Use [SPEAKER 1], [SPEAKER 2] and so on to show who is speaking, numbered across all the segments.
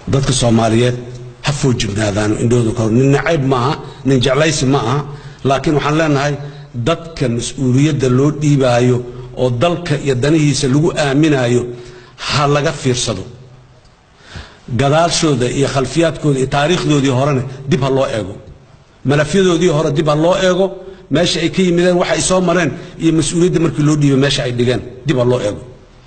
[SPEAKER 1] dadka soomaaliyeed ha foojignaadaano indhahooda ka hor nin nacayb ma aha nin jeclaysi ma aha laakiin waxaan leenahay dadka mas-uuliyadda loo dhiibaayo oo dalka iyo danihiisa lagu aaminaayo ha laga fiirsado gadaashooda iyo khalfiyaadkooda iyo taariikhdoodii horena dib ha loo eego malafyadoodii hore dib ha loo eego meesha ay ka yimideen waxa ay soo mareen iyo mas-uuliyadda markii loo dhiibay meesha ay dhigeen dib ha loo eego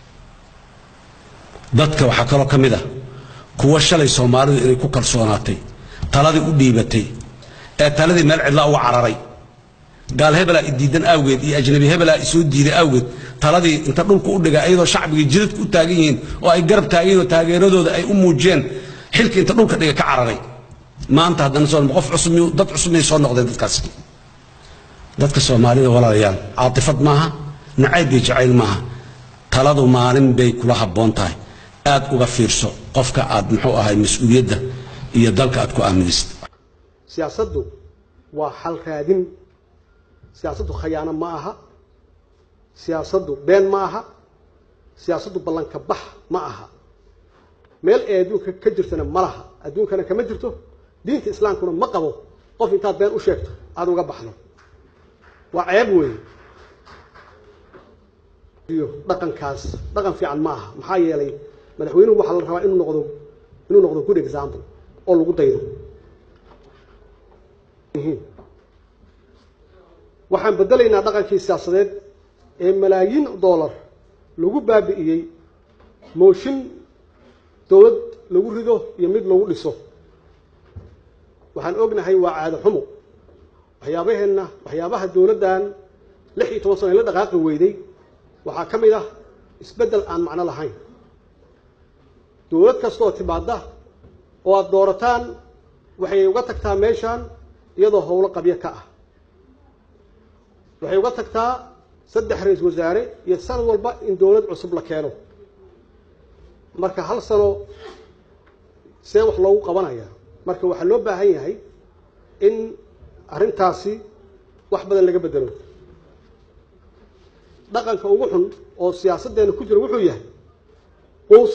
[SPEAKER 1] dadka waxaa kaloo ka mid ah kuwa shalay soomaalidu inay ku kalsoonaatay taladii u dhiibatay ee taladii meel cidlaa uga cararay gaal hebelaa idiidan awgeed iyo ajnabi hebelaa isoo diiday awgeed taladii inta dhulka u dhiga iyadoo shacbigii jidadka u taagan yihiin oo ay garab taagan yihin oo taageeradooda ay u muujiyeen xilka inta dhulka dhiga ka cararay maanta haddana soo qof cusub miyuu- dad cusub miyay soo noqdeen dadkaasi dadka soomaalida walaalayaal caatifad maaha nacayb iyo jacayl maaha taladu maalin bay kula habboon tahay aad uga fiirso qofka aad muxuu ahay mas-uuliyadda iyo dalka aad ku aaminaysid
[SPEAKER 2] siyaasaddu waa xal raadin siyaasaddu khayaano ma aha siyaasaddu been ma aha siyaasaddu ballanka bax ma aha meel ay adduunka ka jirtana ma laha adduunkana kama jirto diinta islaamkuna ma qabo qof intaad been u sheegto aada uga baxdo waa ceeb weeye iyo dhaqankaas dhaqan fiican ma aha maxaa yeelay madaxweynuhu waxaa la rabaa inuu noqdo inuu noqdo good example oo lagu daydo waxaan bedelaynaa dhaqankii siyaasadeed ee malaayiin dollar lagu baabi'iyey mooshin dowlad lagu rido iyo mid lagu dhiso waxaan ognahay waa caado xumo waxyaabaheenna waxyaabaha dowladdan lix iyo toban sano ee la dhaqaaqi weyday waxaa ka mid ah isbeddel aan macno lahayn dowlad kastooo timaadda oo aada doorataan waxay uga tagtaa meeshaan iyadoo howlo qabyo ka ah waxay uga tagtaa saddex ra-isul wasaare iyo sanad walba in dowlad cusub la keeno marka hal sano see wax loogu qabanaya marka waxaa loo baahan yahay in arrintaasi wax badan laga bedelo dhaqanka ugu xun oo siyaasaddeena ku jira wuxuu yahay quus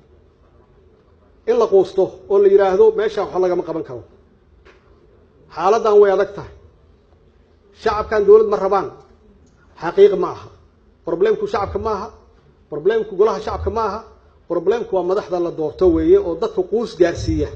[SPEAKER 2] in la quusto oo la yidhaahdo meeshaan wax lagama qaban karo xaaladdan way adag tahay shacabkan dowlad ma rabaan xaqiiq ma aha problemku shacabka ma aha problemku golaha shacabka ma aha problemku waa madaxda la doorto weeye oo dadka quus gaarsiiya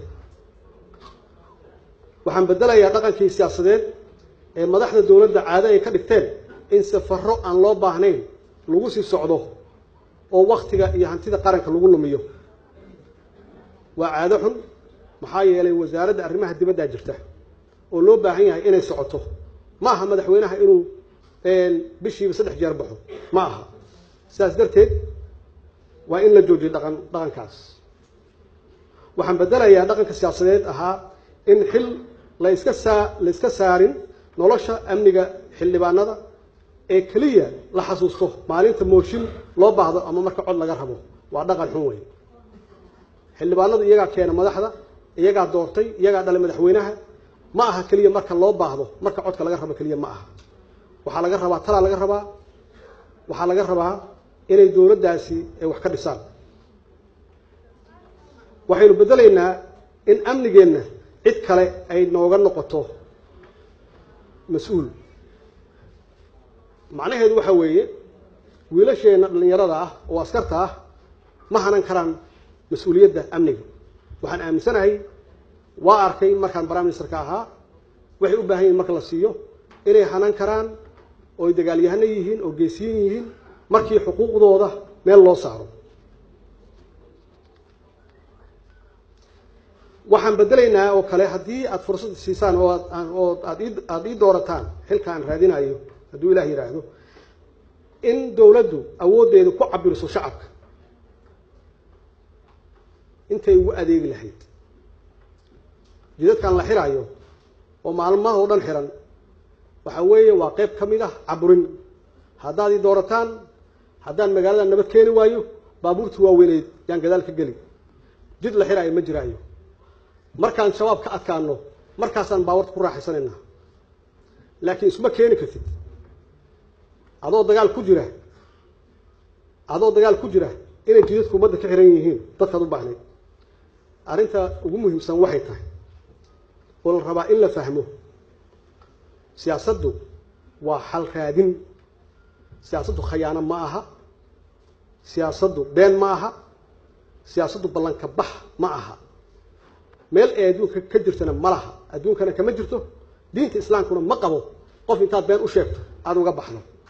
[SPEAKER 2] waxaan bedelayaa dhaqankii siyaasadeed ee madaxda dowladda caado ay ka dhigteen in safaro aan loo baahnayn lagu sii socdo oo waktiga iyo hantida qaranka lagu lumiyo waa caado xun maxaa yeelay wasaaradda arrimaha dibaddaa jirta oo loo baahan yahay inay socoto ma aha madaxweynaha inuu bishiiba saddex jeer baxo ma aha sidaas darteed waa in la joojiyo dhaqan dhaqankaas waxaan bedelayaa dhaqanka siyaasadeed ahaa in xil la iska saa la iska saarin nolosha amniga xildhibaanada ee keliya la xasuusto maalinta mooshin loo baahdo ama marka cod laga rabo waa dhaqan xun wey xildhibaanadu iyagaa keena madaxda iyagaa doortay iyagaa dhalay madaxweynaha ma aha keliya marka loo baahdo marka codka laga rabo keliya ma aha waxaa laga rabaa talaa laga rabaa waxaa laga rabaa inay dowladdaasi ay wax ka dhisaan waxaynu bedelaynaa in amnigeenna cid kale ay nooga noqoto mas-uul macnaheedu waxa weeye wiilasheenna dhallinyarada ah oo askarta ah ma hanan karaan mas-uuliyadda amniga waxaan aaminsanahay waa arkay markaan prime ministerka ahaa waxay u baahan yihin marka la siiyo inay hanan karaan oo ay dagaalyahano yihiin oo geesiyin yihiin markii xuquuqdooda meel loo saaro waxaan bedelaynaa oo kale haddii aada fursad siisaan oo aad oo aad ii aada ii doorataan xilka aan raadinayo hadduu ilaah yidhaahdo in dowladdu awooddeeda ku cabiriso shacabka intay ugu adeegi lahayd jidadkan la xiraayo oo maalmaha oo dhan xiran waxa weeye waa qayb ka mid ah caburin haddaad ii doorataan haddaan magaalada nabad keeni waayo baabuurtii waaweyneyd yaan gadaal ka geli jid la xiraayo ma jiraayo markaan shabaab ka adkaano markaasaan baabuurta ku raaxaysanaynaa laakiin isma keeni kartid adoo dagaal ku jira adoo dagaal ku jira inay jidadku ummadda ka xiran yihiin dadkaad u baahnayd arrinta ugu muhiimsan waxay tahay oo la rabaa in la fahmo siyaasaddu waa xal raadin siyaasaddu khayaano ma aha siyaasaddu been ma aha siyaasaddu ballanka bax ma aha meel ay adduunka ka jirtana ma laha adduunkana kama jirto diinta islaamkuna ma qabo qof intaad been u sheegto aada uga baxdo